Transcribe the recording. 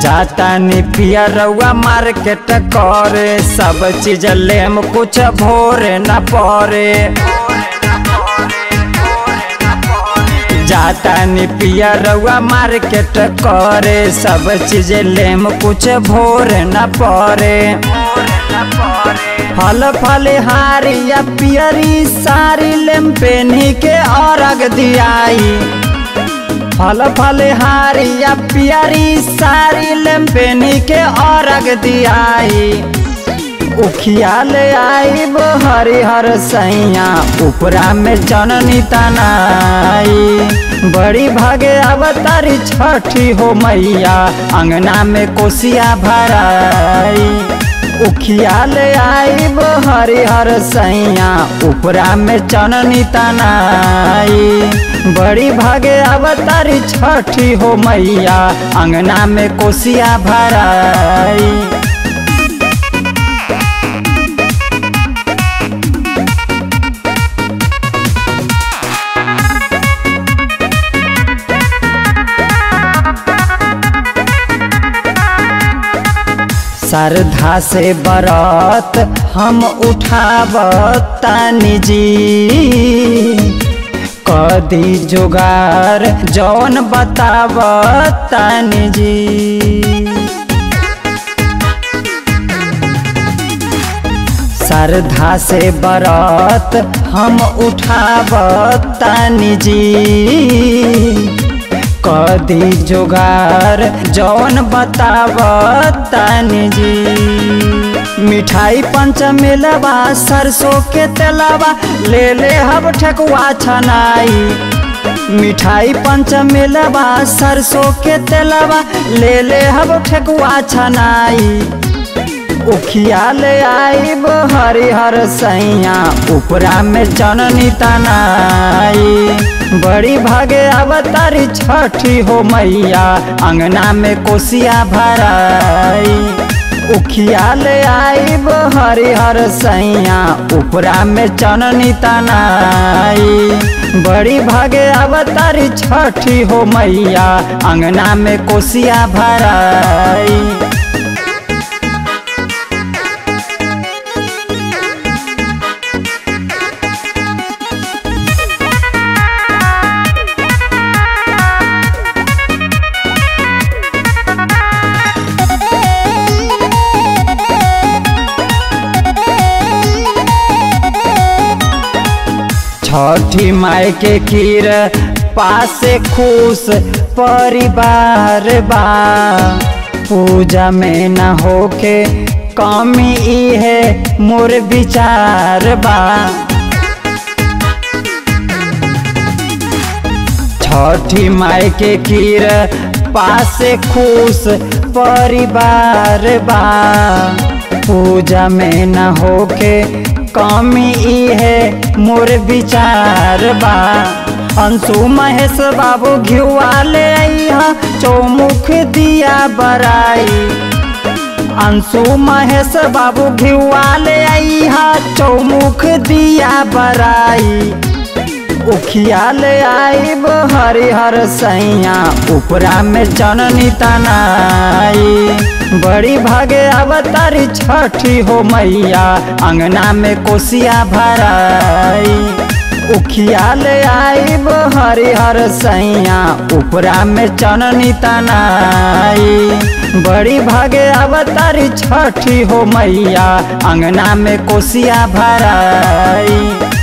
जाता नी पिया रउआ मार्केट करे सब चीज लेम कुछ भोरे न परे जाता नी पिया रउआ मार्केट करे सब चीज लेम कुछ भोरे न परे फल फल हारिया पियरी सारी लेम पेनी के औरग दियाई फल फल हारिया पियरी सारी लेम पेनी के औरग दियाई उखिया ले आईब हरिहर सैया उपरा में जननी तनाई बड़ी भागे अवतारी छठी हो मैया अंगना में कोसिया भराई उखिया ले आईब हरिहर सैया उपरा में चननी तनाई बड़ी भागे अवतारी छठी हो मैया अंगना में कोसिया भराई श्रद्धा से बरत हम उठावतानी जी कदी जुगार जौन बतावतानी जी श्रद्धा से बरत हम उठावतानी जी कदी जुगार जौन बतावतानी जी मिठाई पंच मिलवा सरसों के तेलवा ले ले हब ठकुआ छनाई मिठाई पंच मिलवा सरसों के तेलवा ले ले हब ठकुआ छनाई उखिया ले आईब हरिहर सैया उपरा में चननी तनाई बड़ी भागे अवतारी छठी हो मैया अंगना में कोसिया भराई उखिया ले आईब हरिहर सैया उपरा में चननी तनाई बड़ी भागे अवतारी छठी हो मैया अंगना में कोसिया भराई छठी माई के खीर पासे खुश परिवार बा पूजा में न होके कमी ई है मोर विचार बा छठी माई के खीर पासे खुश परिवार बा पूजा में न होके कमी ई है मोर विचार बा अंशु महेश बाबू घिवा ले अइहा चौमुख दिया बराई अंशु महेश बाबू घिवा ले अइहा चौमुख दिया बराई उखिया ले आईब हरिहर सैया उपरा में चननी तनाई बड़ी भागे अवतारी छठी हो मैया अंगना में कोसिया भराई उखिया ले आईब हरिहर सैया उपरा में चननी तनाई बड़ी भागे अवतारी छठी हो मैया अंगना में कोसिया भराई